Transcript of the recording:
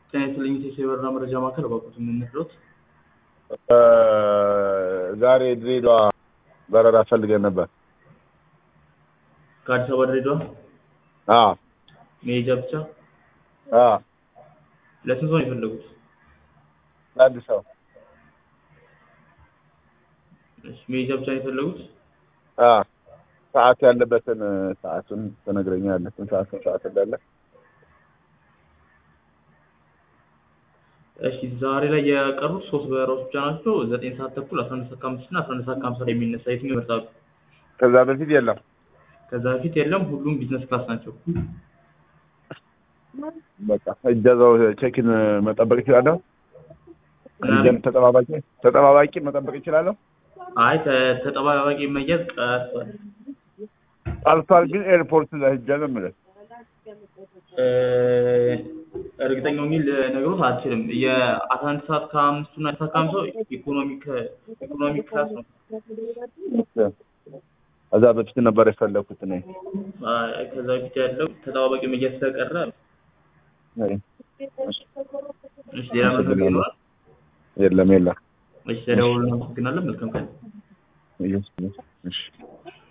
ጤና ይስጥልኝ ኢትዮ የበረራ መረጃ ማዕከል እባክዎት የምንድሮት ዛሬ ድሬዳዋ በረራ ፈልገን ነበር። ከአዲስ አበባ ድሬዳዋ አዎ መሄጃ ብቻ አዎ ለስንት ሰው ነው የፈለጉት? ለአንድ ሰው እሺ መሄጃ ብቻ ነው የፈለጉት? አዎ ሰዓት ያለበትን ሰዓቱን ትነግረኛለህ? ስንት ሰዓት ስንት ሰዓት እንዳለ? እሺ ዛሬ ላይ የቀሩት ሶስት በረራዎች ብቻ ናቸው። ዘጠኝ ሰዓት ተኩል፣ አስራ አንድ ሰዓት ከአምስት እና አስራ አንድ ሰዓት ከሀምሳ ላይ የሚነሳ የትኛው ይመርጣሉ? ከዛ በፊት የለም። ከዛ በፊት የለም። ሁሉም ቢዝነስ ክላስ ናቸው። በቃ እጀዛው ቼኪን መጠበቅ እችላለሁ? እጀን ተጠባባቂ ተጠባባቂ መጠበቅ እችላለሁ? አይ ተ- ተጠባባቂ መያዝ ቀርቷል። አልፏል፣ ግን ኤርፖርት ላይ ሄጄ ነው የምልህ። እ፣ እርግጠኛው የሚል ነገሮት አልችልም። የአስራ አንድ ሰዓት ከአምስቱ እና ሰዓት ከሀምሳው ኢኮኖሚክ ኢኮኖሚክ ክላስ ነው። ከዛ በፊት ነበር የፈለኩት እኔ። አይ ከዛ በፊት ያለው ተጠባባቂ መያዝ ስለቀረ እሺ፣ ሌላ መረጃ ይኖራል? የለም የለም። እሺ፣ ተደውሎ እናመሰግናለን። መልካም ቀን። እሺ